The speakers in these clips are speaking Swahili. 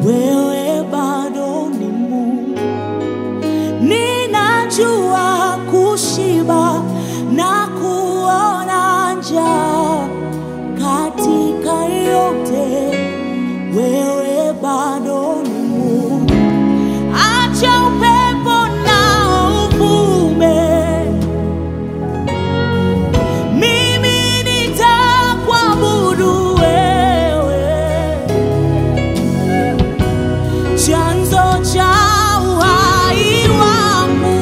wewe bado ni Mungu. Ninajua kushiba na kuona njaa, katika yote wewe bado ni Mungu. Acha upepo na uvume, mimi nitakuabudu wewe, chanzo cha uhai wangu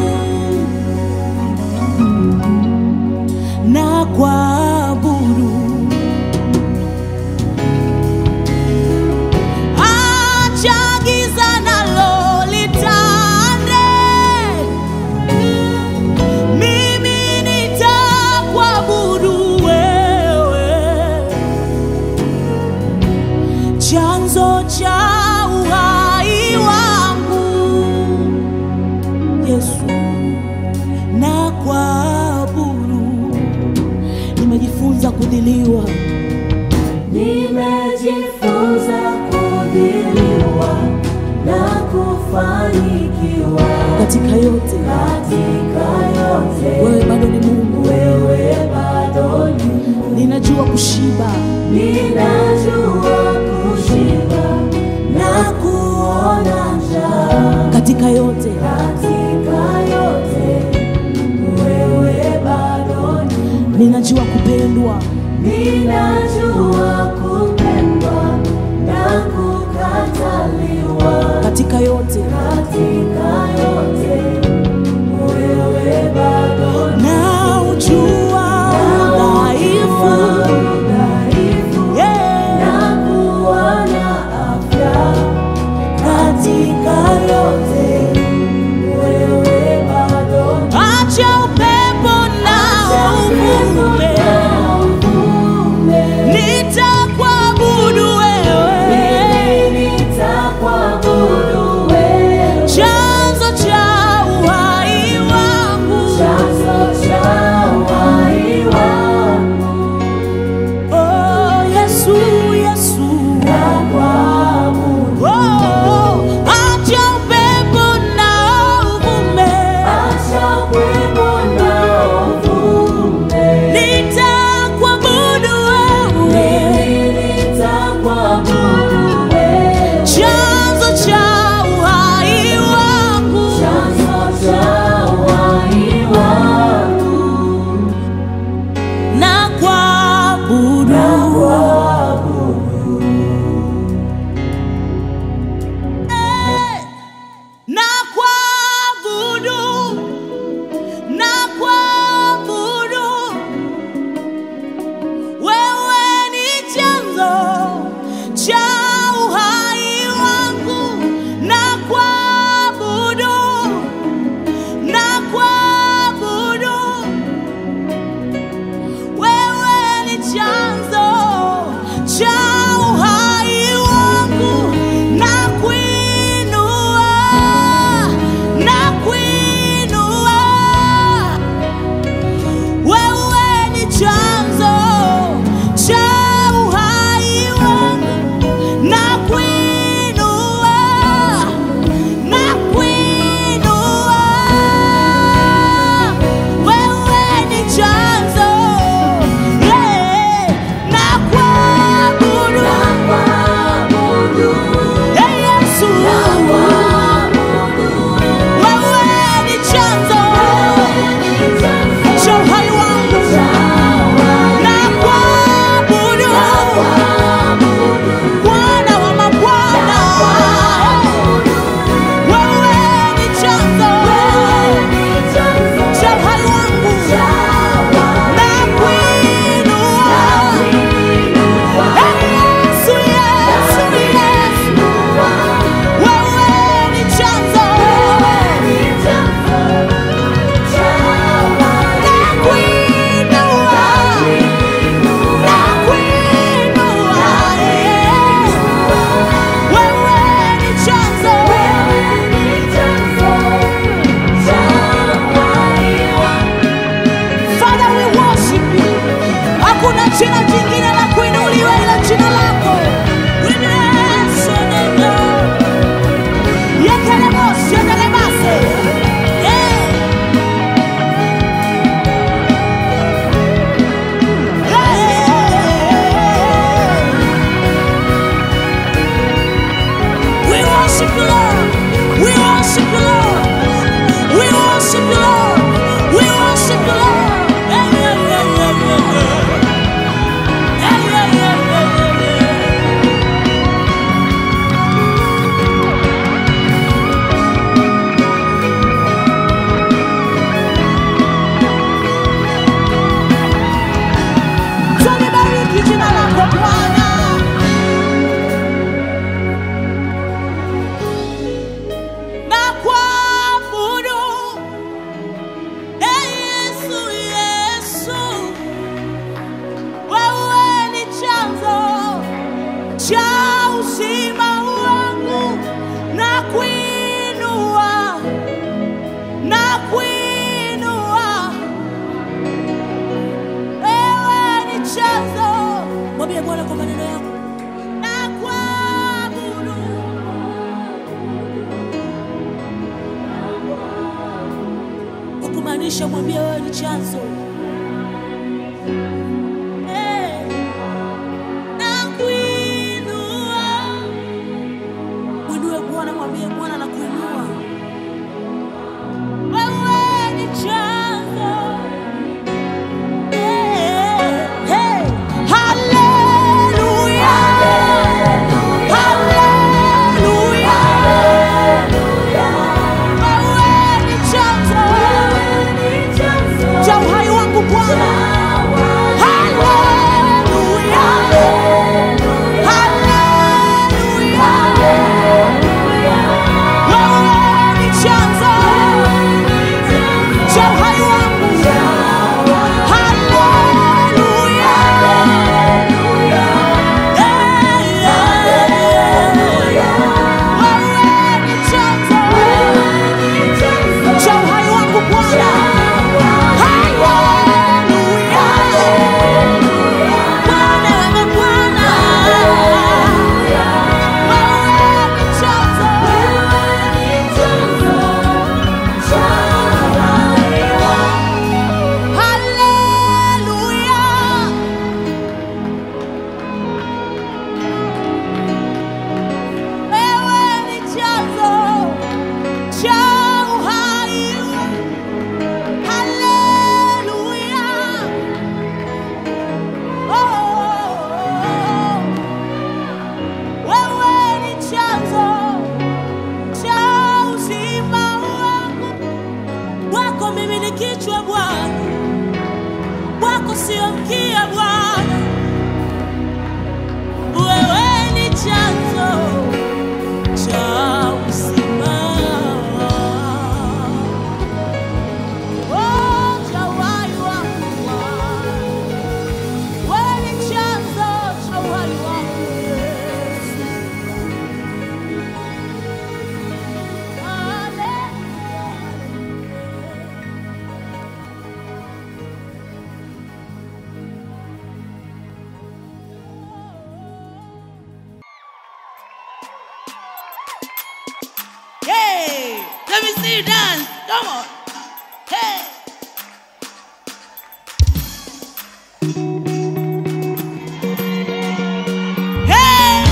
na kuabudu. Acha giza nalo litande, mimi nitakuabudu wewe, chanzo cha uhai wangu Yesu, na kuabudu. Nimejifunza kudhiliwa Nimejifunza kudhiliwa na kufanikiwa katika yote, katika yote. wewe bado ni Mungu. Wewe bado ni Mungu. Ninajua kushiba Ninajua kushiba na kuona njaa katika yote, katika yote. Wewe bado ni Mungu. ninajua kupendwa Ninajua kupendwa na kukataliwa katika yote, katika yote. Wewe bado ni na ujua udhaifu dhaifu yeah. na kuona afya katika yote. Wewe bado ni Acha upepo na uvume, uvume. nitakuabudu wewe, Mimi nitakuabudu wewe. chanzo cha uhai wangu. Chanzo cha uhai wangu Oh, Yesu, Yesu. nakuabudu. Oh, acha upepo na uvume, Acha upepo na uvume. nitakuabudu wewe, Mimi nitakuabudu wewe. chanzo cha uhai wangu. Chanzo cha uhai wangu na kuabudu. nakuabudu. Eh, na kuabudu, na kuabudu. Wewe ni chanzo cha uhai wangu, na kuabudu, na kuabudu. Wewe ni chanzo cha uhai wangu, na kuinua, na kuinua. Wewe ni chanzo cha uhai wangu, na kuinua, na kuinua. Wewe ni chanzo, yeah, na kuabudu, Nakuabudu. yeah, Yesu. Wewe ni chanzo cha uhai wangu, na kuabudu, Bwana wa mabwana. Wewe ni chanzo cha uhai wangu, na kuinua. Yesu, Yesu, Yesu. Inamisha mwambie wewe ni chanzo. Eh, nakuinua. Mwinue Bwana, mwambie Bwana nakuinua. Wewe ni chanzo. Eh, eh, haleluya. Haleluya. Wewe ni chanzo cha uhai wangu Bwana. Haleluya. Haleluya. Wewe ni chanzo cha uhai wangu. Haleluya. Eh, eh. Wewe ni chanzo cha uhai wangu Bwana. Haleluya. Bwana, wewe Bwana. Wewe ni chanzo. Haleluya. Wewe ni chanzo cha uhai. Haleluya. Oh, wewe ni chanzo cha uzima wangu. Wako mimi ni kichwa Bwana, wako sio mkia Bwana. Wewe ni chanzo cha uzima. Oh, cha uhai wangu Bwana. Wewe ni chanzo cha uhai wangu Yesu. Hey, let me see you dance. Come on. Hey. Hey.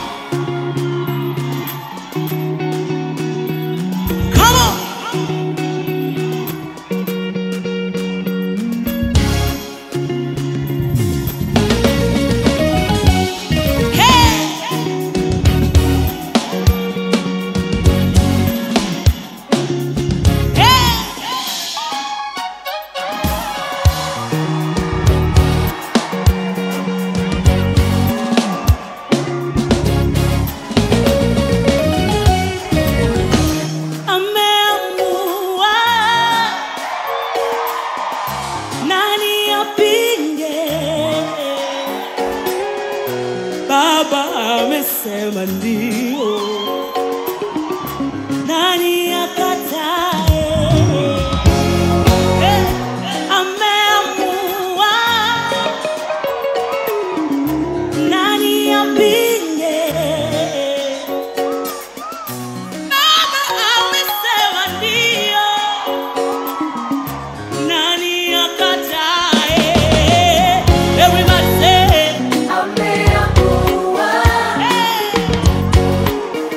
Come on. Hey. Hey. Ameamua nani apinge? Baba amesema ndio, nani akatae? Eh, Ameamua nani apinge? Baba amesema ndio, nani akatae? Everybody say, hey.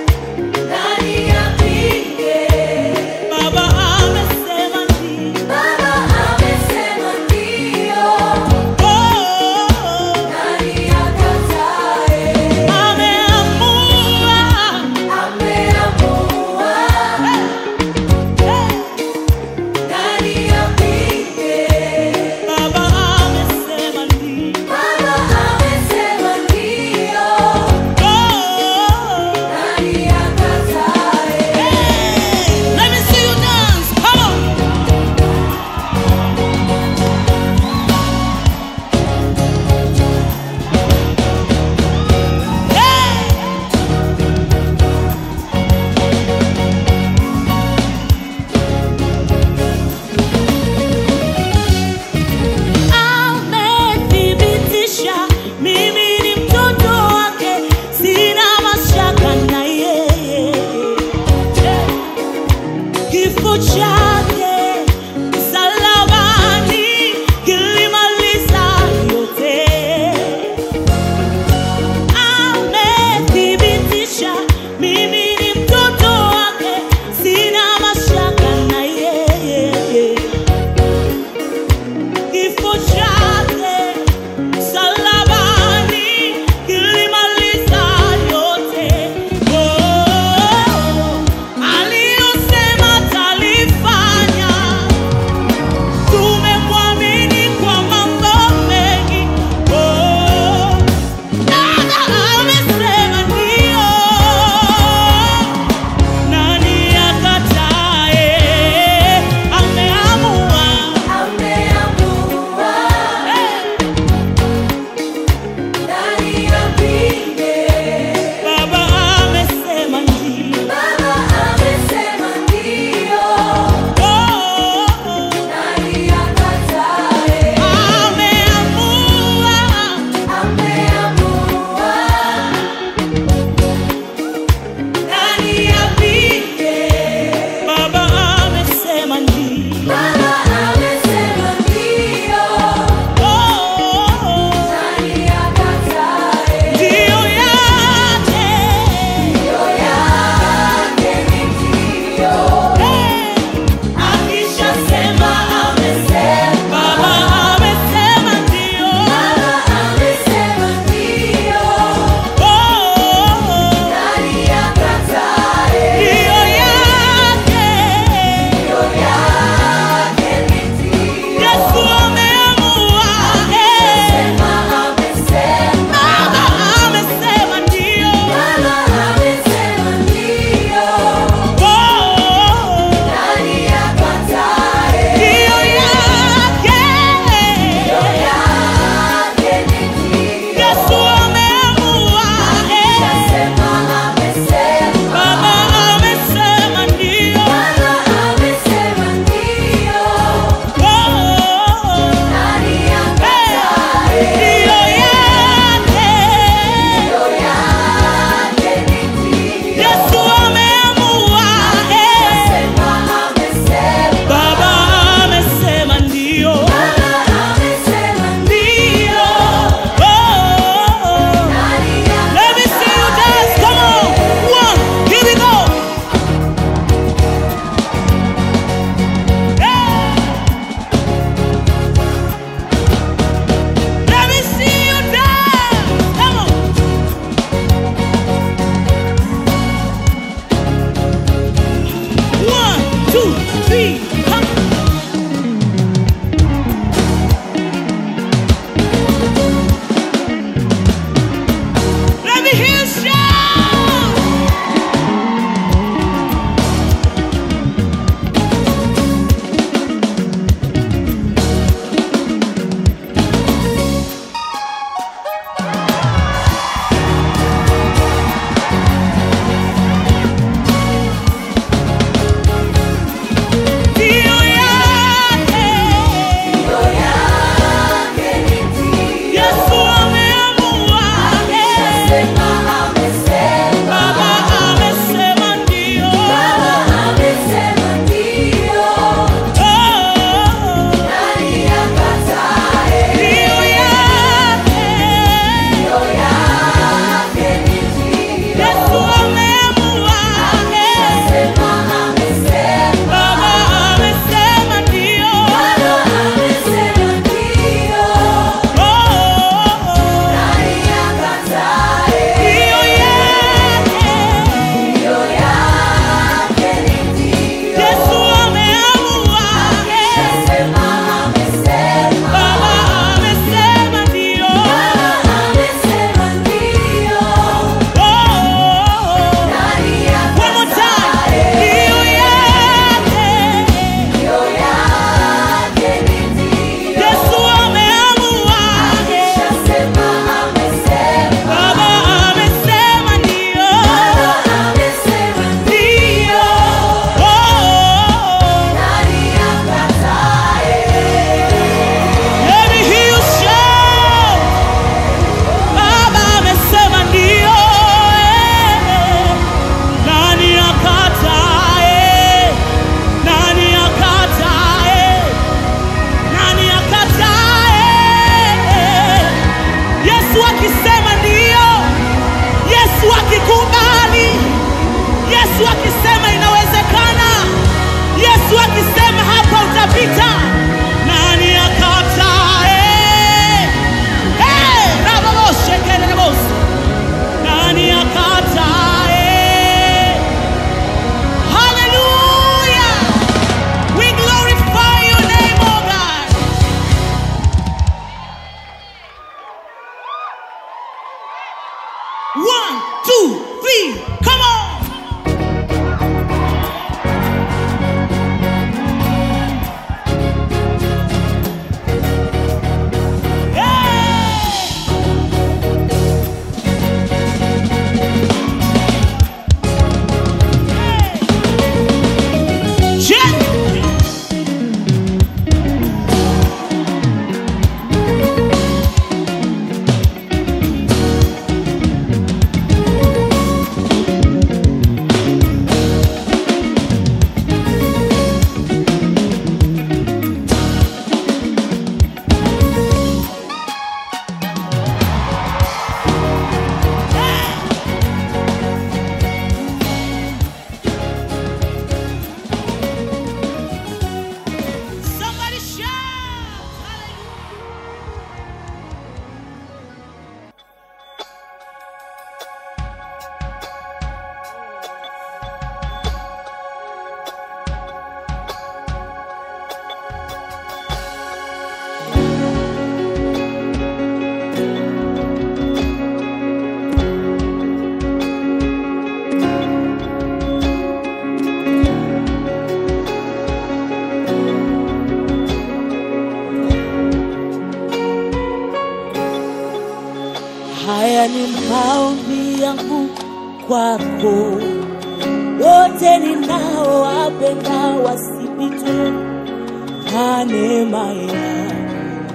kwako wote ninaowapenda wasipitwe na neema yako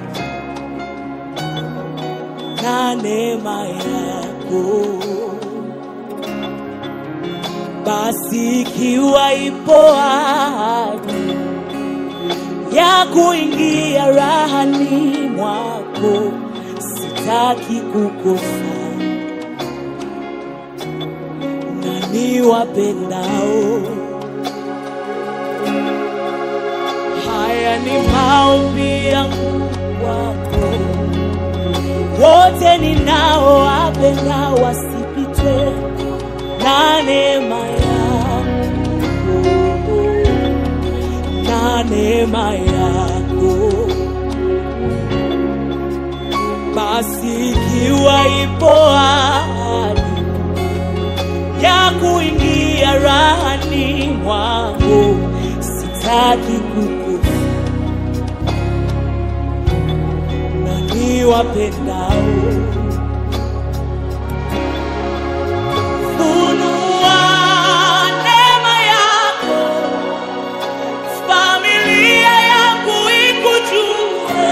na neema yako basi ikiwa ipo ahadi ya kuingia rahani mwako sitaki kukosa na niwapendao haya ni maombi yangu kwako wote ninaowapenda wasipitwe na neema yako na neema yako basi ikiwa ipo ahadi ya kuingia rahani mwangu sitaki kukufa na niwapendao funua neema yako familia yangu ikujue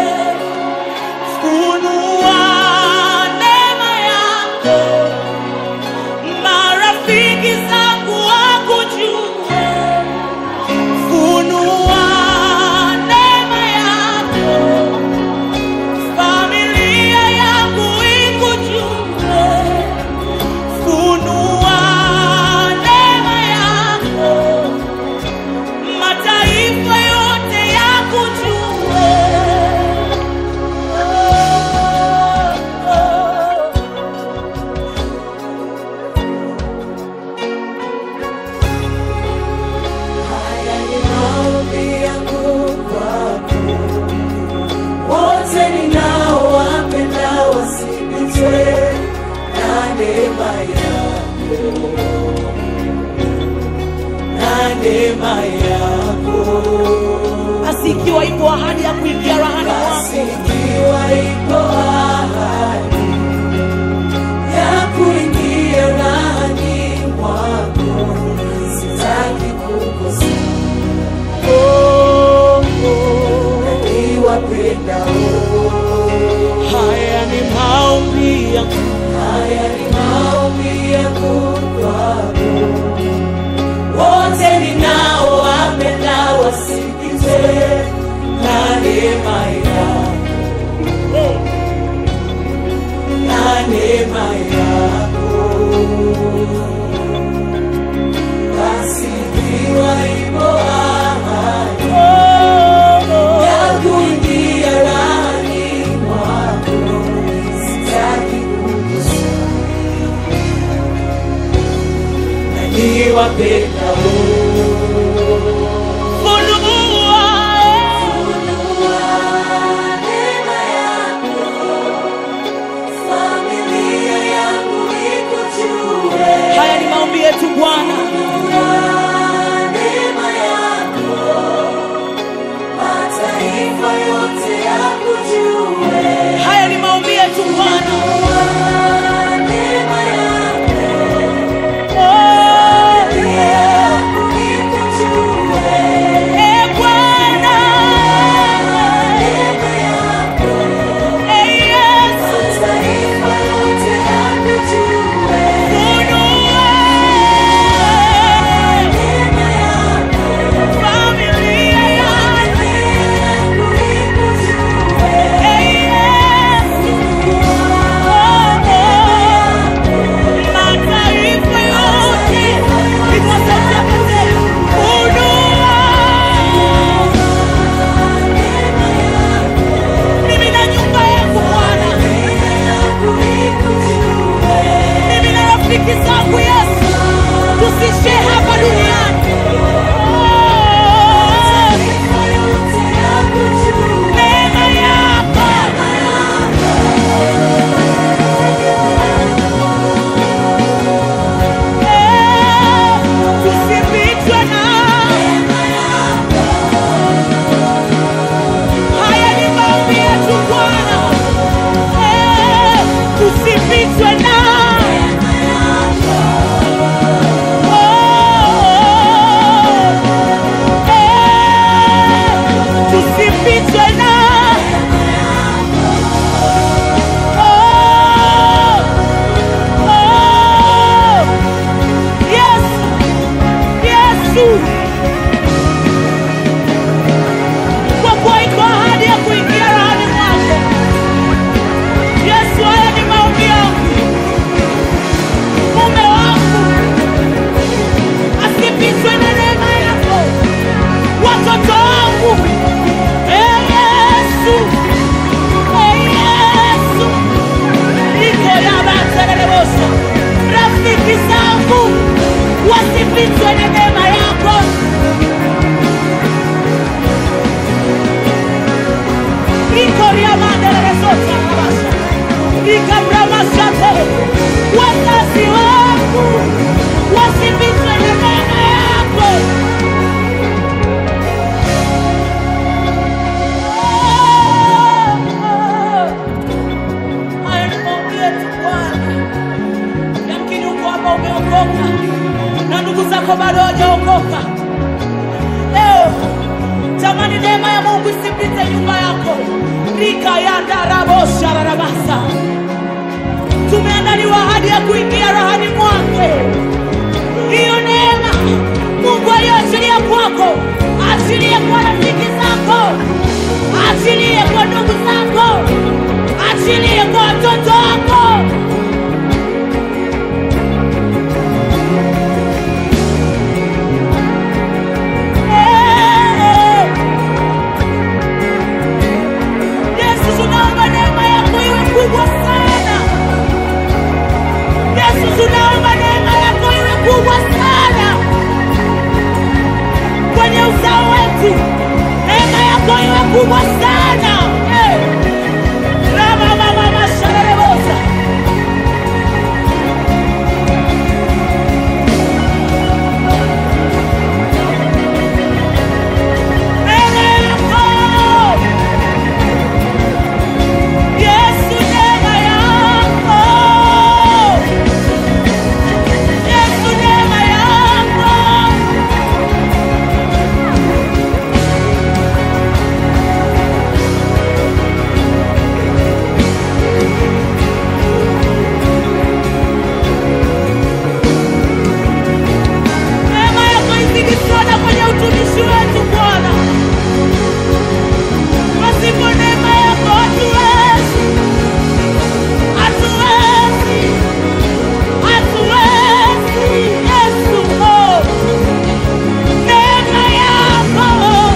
funua neema yako marafiki zangu wakujue funua neema yako familia yangu ikujue funua neema yako mataifa yote yakujue oh, oh. Haya ni maombi yangu kwako, wote ninaowapenda wasipitwe na neema yako, na neema yako. basi ikiwa ipo ahadi ya kuingia rahani Basi mwako ikiwa ipo ahadi ya kuingia ndani mwako, sitaki kukosa oh, oh. niwapendao. haya ni maombi yangu Haya ni maombi yangu kwako, wote ninaowapenda wasikizwe na neema yako, na neema yako. Basi ikiwa ipo ahadi ya kuingia ndani mwako, sitaki kukosa na niwapendao. funua Neema yako, familia yangu ikujue. haya ni maombi yetu bwana Neema yako, mataifa yote yakujue. haya ni maombi yetu bwana Neema yako, oh, familia yangu ikujue. e bwana Neema yako, e yesu mataifa yote yakujue. funua Neema yako, familia yangu yangu ikujue. e yesu mataifa yote ikosote funua mimi na nyumba yangu bwana mimi na rafiki zangu yesu tusishe hapa duniani Oh, neema yako Eh, tusipitwe na haya ni maombi yetu bwana Eh, tusipitwe na Yesu, kwa kuwa iko ahadi ya kuingia rahani mwako. Yesu, haya ni maombi yangu, mume wangu asipitwe na neema yako, watoto wangu Ee Yesu, Ee Yesu, niko yabatererebosa, rafiki zangu wasipitwe na neema yako. Niko riamandereresota rabasa, nikabramasate, wazazi wangu wasipitwe na neema yako. Haya ni maombi yetu Bwana. Yamkini uko hapa umeokoka na ndugu zako bado hawajaokoka. Leo tamani neema ya Mungu isipite nyumba yako. rika yandaraboshararabasa tumeandaliwa ahadi ya kuingia rahani mwake. Hiyo neema Mungu aliyoachilia kwako, achilie kwa rafiki zako, achilie kwa ndugu zako, achilie kwa watoto wako. Eh, Yesu, tunaomba neema yako iwe kubwa sana. Yesu, tunaomba neema yako iwe kubwa sana kwenye uzao wetu, neema yako iwe kubwa sana Eh. Ramamamamasharerebosa. Neema yako Yesu, neema yako Yesu, neema yako neema yako izidi sana kwenye utumishi wetu Bwana. Pasipo neema yako hatuwezi, hatuwezi, hatuwezi. Yesu, oh, neema yako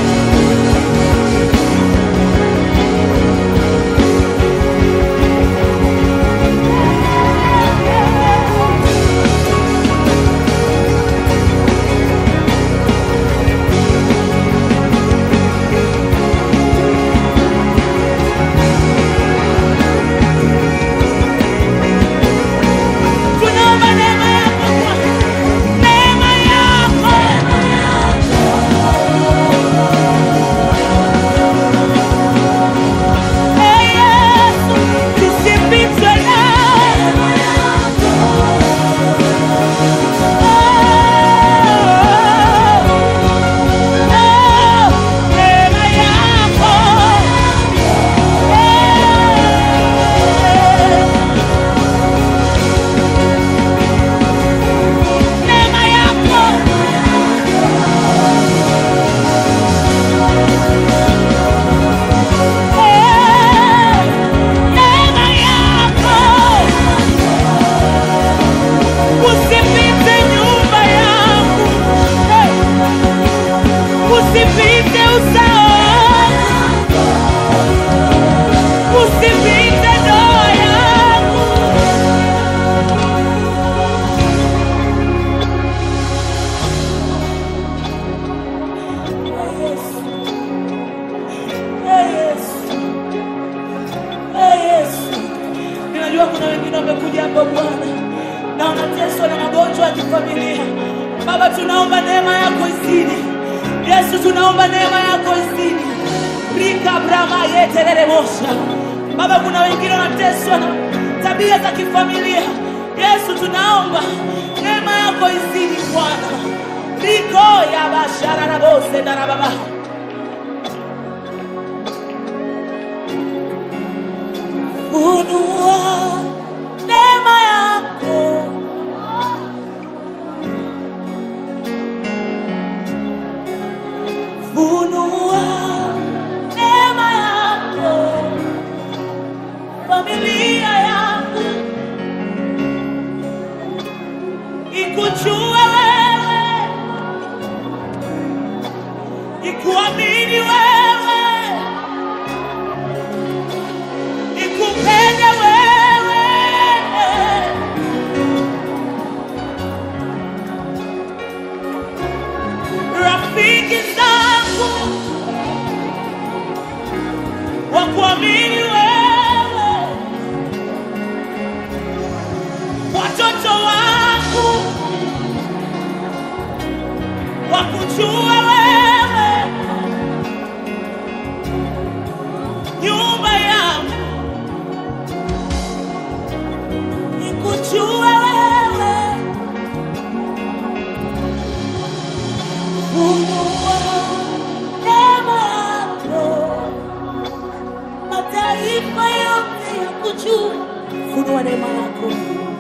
tunaomba neema yako Bwana, neema yako Ee Yesu, tusipitwe nawe. Oh, oh, neema yako. Eh, neema yako. Eh, neema yako. Usipite nyumba yangu. Eh, Usipite uzao wangu. Usipite ndoa yangu. Ee Yesu. Ee Yesu. Ee Yesu. Ninajua kuna wengine wamekuja hapa Bwana na wanateswa na magonjwa ya kifamilia. Baba, tunaomba neema yako izidi. Yesu, tunaomba neema yako izidi. Rika brama yeterere mosha. Baba, kuna wengine wanateswa na tabia za kifamilia. Yesu, tunaomba neema yako izidi Bwana. Riko ya bashara na bose na baba. Funua neema yako nikujue wewe, nyumba yangu nikujue wewe, funua neema yako, mataifa yote yakujue, funua neema yako.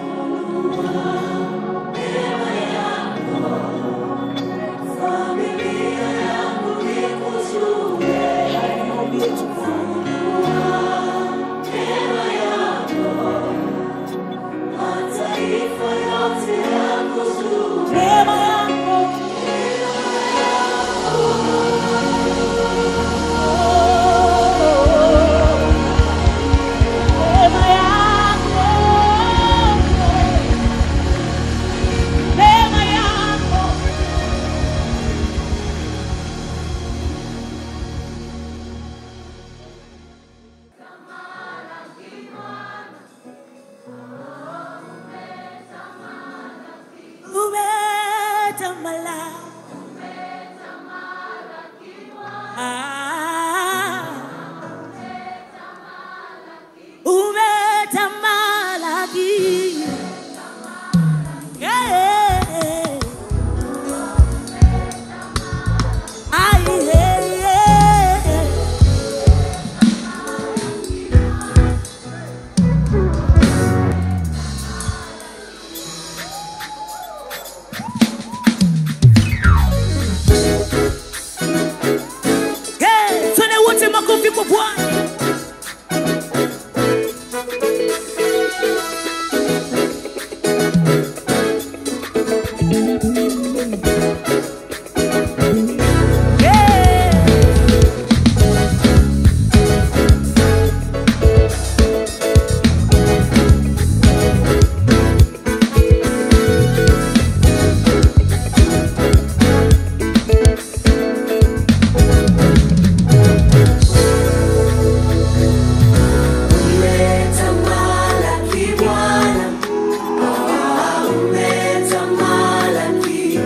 Haya ni maombi yetu Bwana. Neema yako neema yako neema yako umetamala Ah. umetamalaki Yeah. Ai, yeah, yeah. Hey, twende wote makofi kwa Bwana. Yeah. Umetamalaki Bwana, ah, umetamalaki.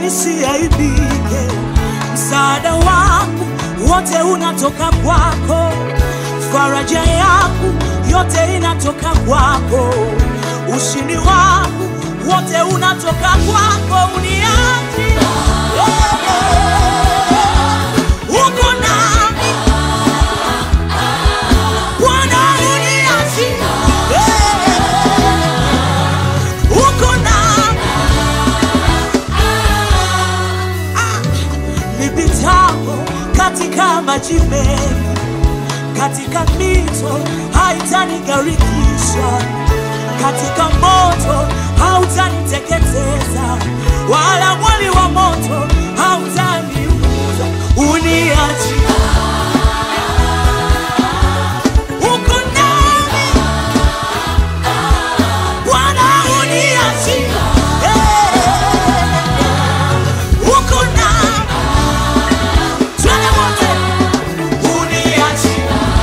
nisiaibike. Msaada wangu wote unatoka kwako, faraja yangu yote inatoka kwako, ushindi wangu wote unatoka kwako, uniachi uko nami Bwana, uniachi uko nami nipitapo katika maji mengi, katika mito haitanigarikisha, katika moto hautaniteketeza, wala mwali wa moto hautaniuza. Uniachi uko nami Bwana, uniachi uko nami Twende wote. Uniachi.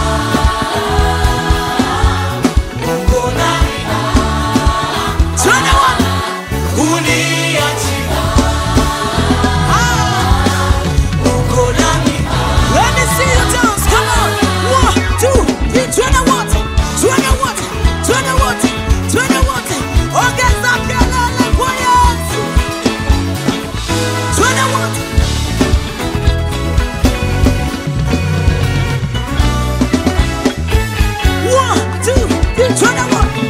Uko nami. Twende wote. Uniachi. Ah. Uko nami. Let me see you dance. Come on. One, two, three. Twende wote. Twende wote. Twende wote. Twende wote. Ongeza kelele kwa Yesu. Twende wote. One, two, three, turn it one.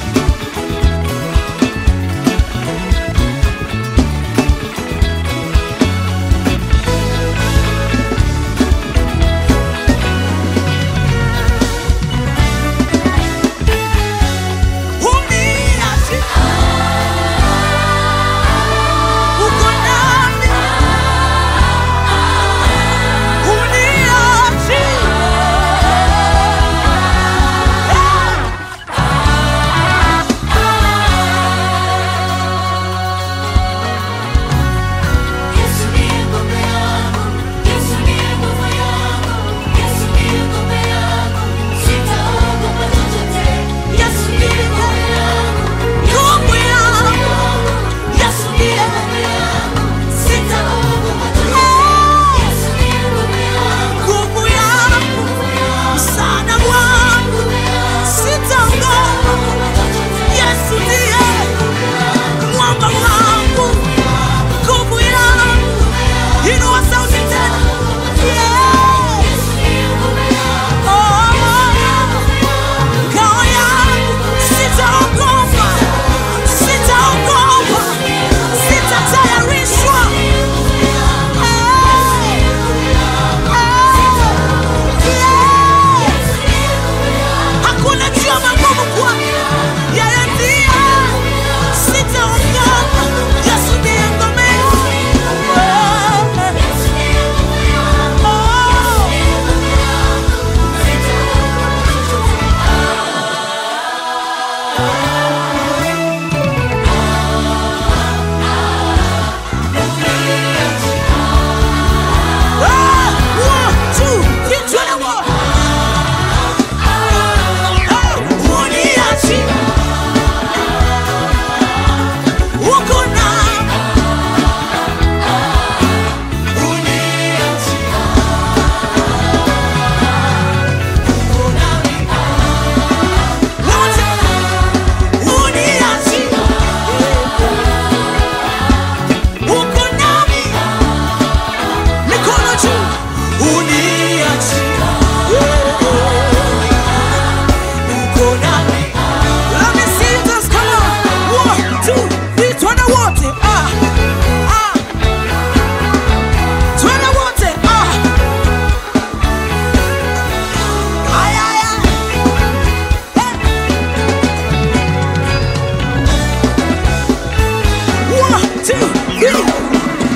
Uniachi. Uko nami. Uniachi. Yesu ndiye ngome yangu, Yesu ndiye nguvu yangu, Yesu ndiye ngome yangu, sitaogopa chochote. Yesu ndiye ngome yangu, Nguvu yangu. Yesu ndiye ngome yangu, sitaogopa chochote. Yesu ndiye ngome yangu, Nguvu yangu. Msaada wangu. Sitaogopa. Yesu ndiye mwamba wangu. Nguvu yangu. Inua sauti tena. Yeah. Oh. Ngao yangu. Sitaogopa. Sitaogopa. Sitatayarishwa. Hakuna njia magumu kwake. Yeye ndiye. Sitaogopa. Yesu ndiye ngome yangu. Oh. Ah, one, two, three, twende wote. Ah, uniachi. Uko nami. Uniachi. Uko nami. Wote. Uniachi. Uko nami. Mikono juu. Uniachi. Uko nami. Let me see you dance. Come on. One, two, three. Twende wote. Ah, ah. Twende wote. Ah. Ay, ay, ay. Hey. One, two, three.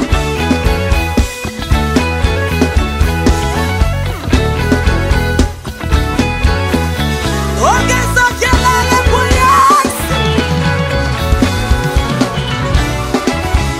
Ongeza kelele kwa Yesu.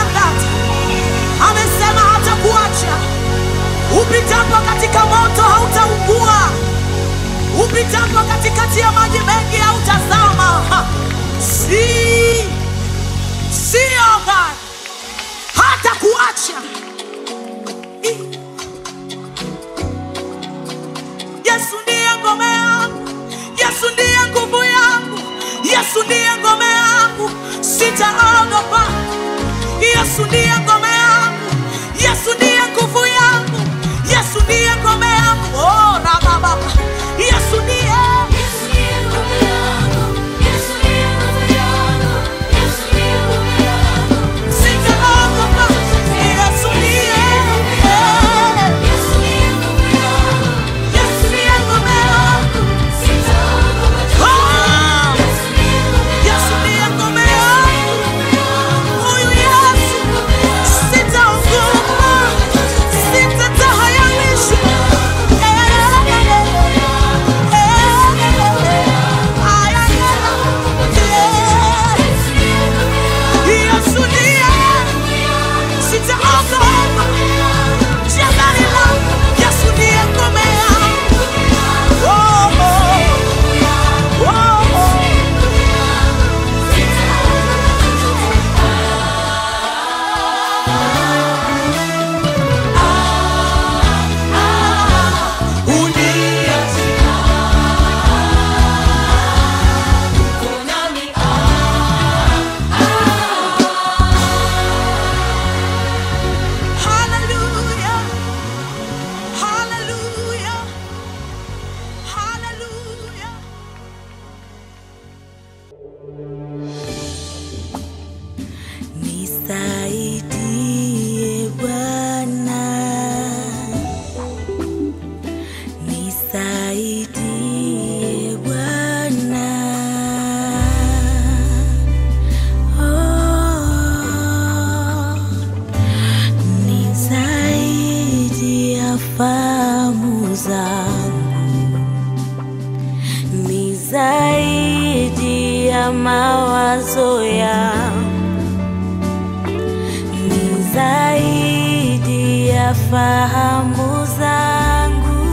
than that. Amesema hatakuacha. Upitapo katika moto hautaungua, upitapo katikati ya maji mengi hautazama. Ha. Si sio God, hatakuacha. I- Yesu ndiye ngome yangu, Yesu ndiye nguvu yangu, Yesu ndiye ngome yangu, sitaogopa. Yesu ndiye ngome yangu, Yesu ndiye nguvu yangu, Yesu ndiye ngome yangu. Oh, rababa. Yesu ndiye Yesu ndiye ngome yangu, Yesu ndiye ngome yangu, Yesu ndiye ngome yangu. sitaogopa. Yesu ndiye Yesu ndiye ngome yangu, Yesu ndiye ngome yangu. sitaogopa chochote. Oh, Yesu ndiye ngome Yesu ndiye ngome yangu. yangu, Huyu Yesu sitaogopa, sitatahayarishwa. Yesu ndiye sitaogopa. Jabali langu, Yesu ndiye ngome yangu. Oh, oh, oh, oh. Uniachie. Hallelujah. Hallelujah. Hallelujah. Nisaidie Bwana. Nisaidie Bwana. Oh. Nisaidie fahamu zangu, nisaidie mawazo yangu, nisaidie fahamu zangu,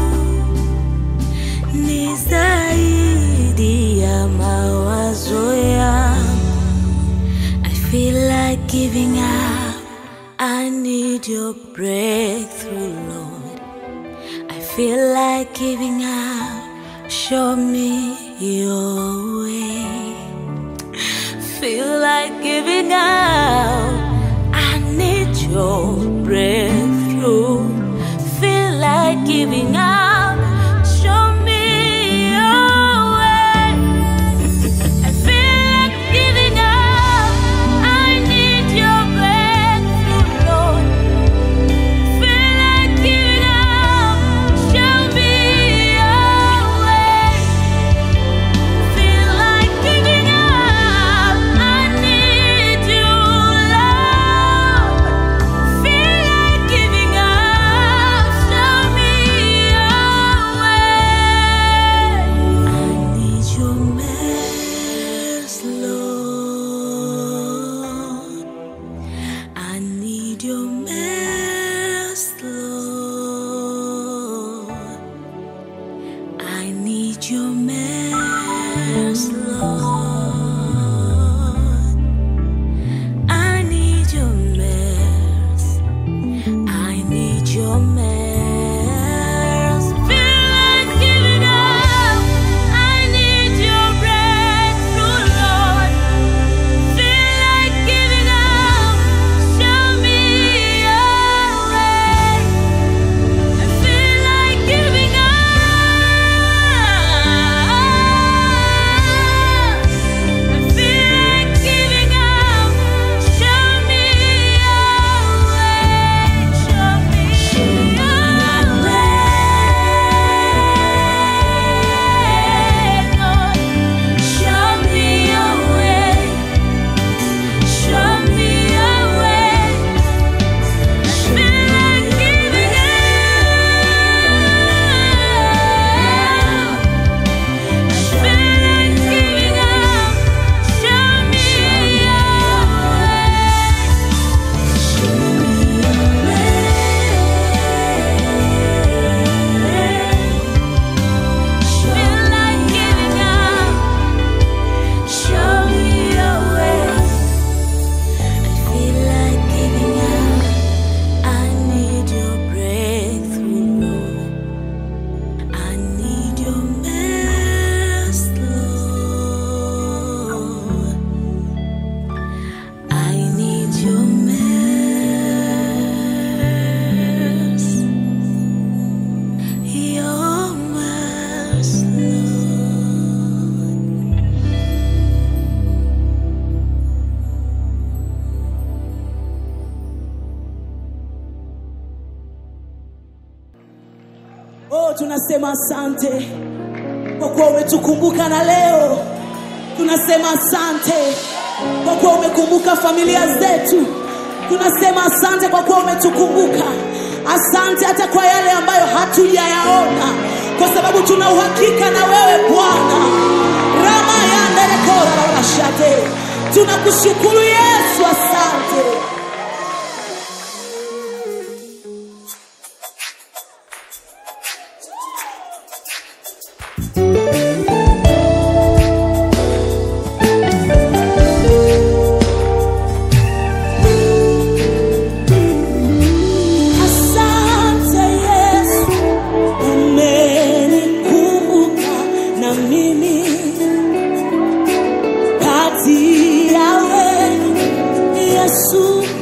nisaidie mawazo yangu. I feel like giving up. I need your breakthrough, Lord. I feel like giving up. Show me your way. Feel like giving up. I need your breakthrough. Feel like giving up. Show me your way. I feel like giving up. I need your breakthrough, Lord. Feel like giving up. Show me your way. Feel like giving up. I need you, Lord. Oh, tunasema asante kwa kuwa umetukumbuka na leo tunasema asante kwa kuwa umekumbuka familia zetu tunasema asante kwa kuwa umetukumbuka asante hata kwa yale ambayo hatujayaona kwa sababu tuna uhakika na wewe bwana rama yanderekorarashate tunakushukuru yesu asante Asante Yesu, umenikumbuka na mimi kati ya wenu Yesu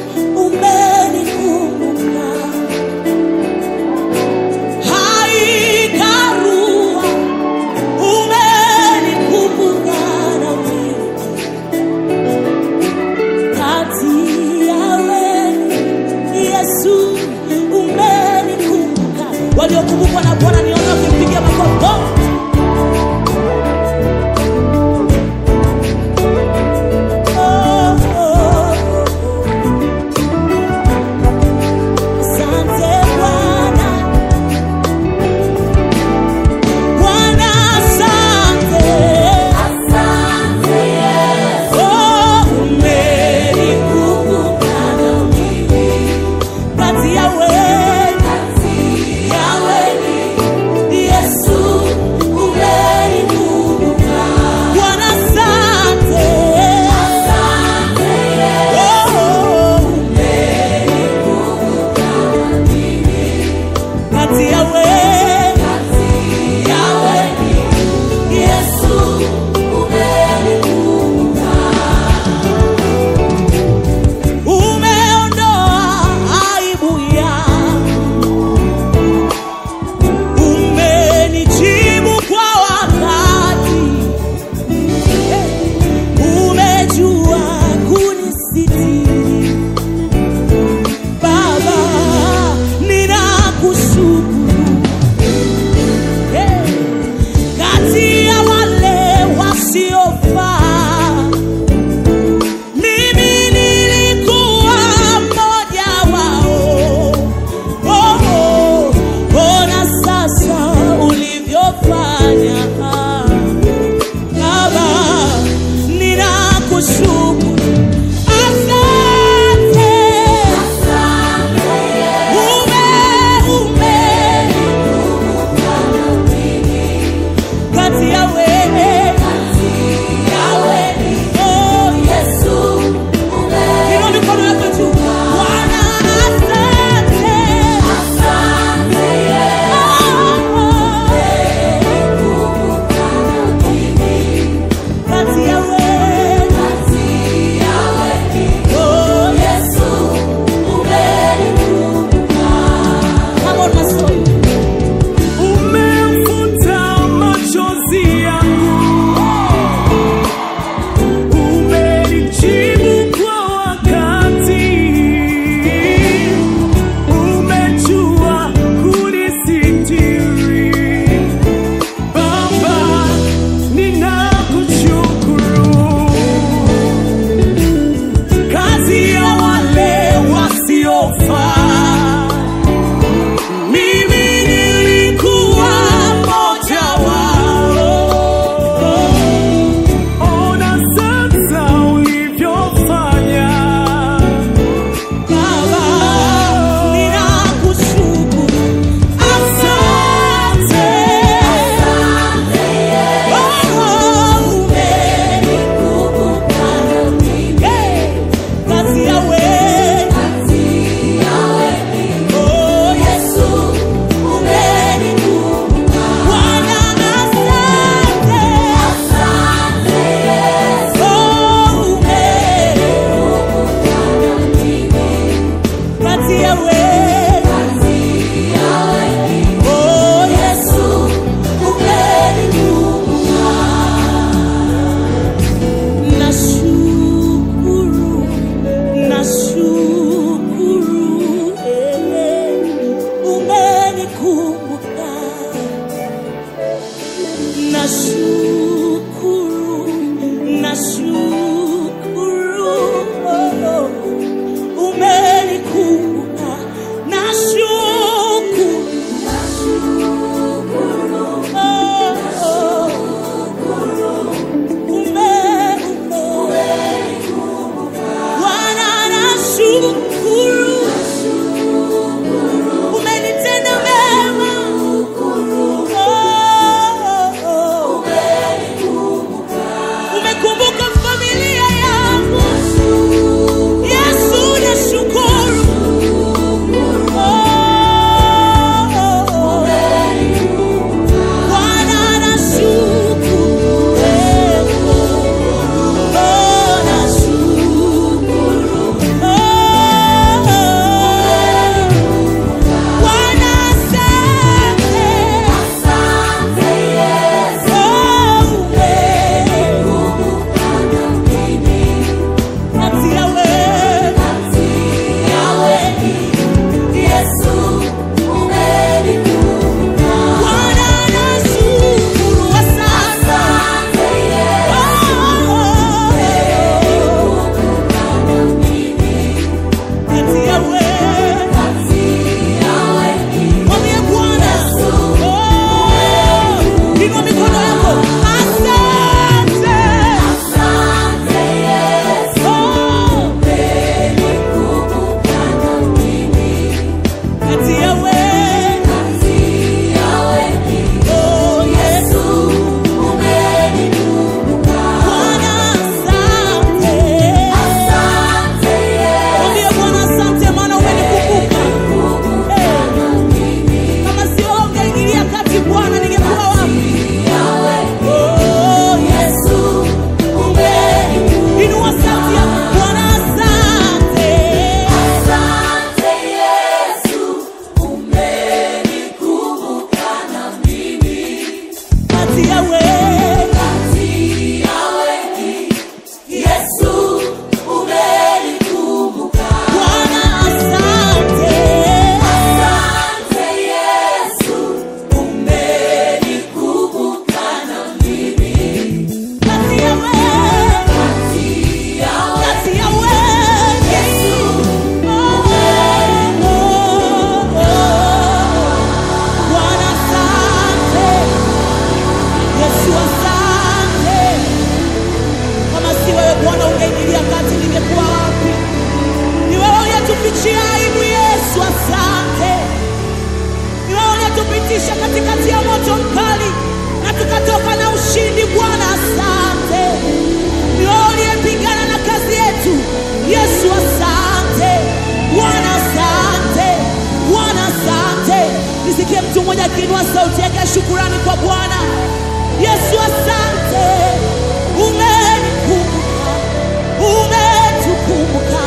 sauti yake shukurani kwa Bwana. Yesu, asante, umenikumbuka, umetukumbuka,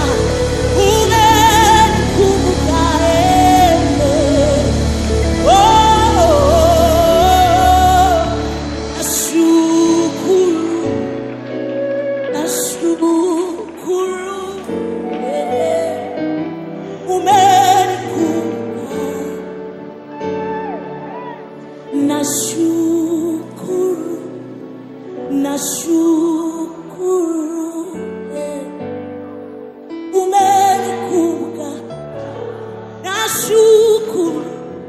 umenikumbuka eh. Oh, oh, oh. Nashukuru, nashukuru eh. umenikumbuka Nashukuru, nashukuru, eh. umenikumbuka. Nashukuru,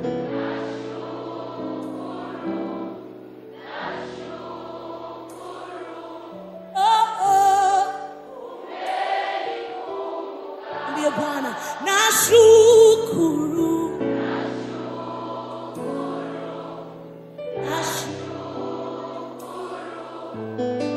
oh, oh. Ndiye Bwana, nashukuru, nashukuru.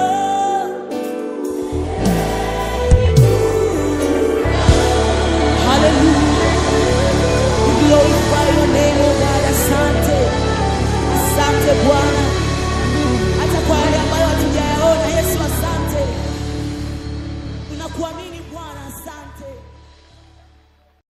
Hallelujah. We glorify your name, oh God. Asante. Asante Bwana. Hata kwa yale ambayo hatujayaona, Yesu asante. Tunakuamini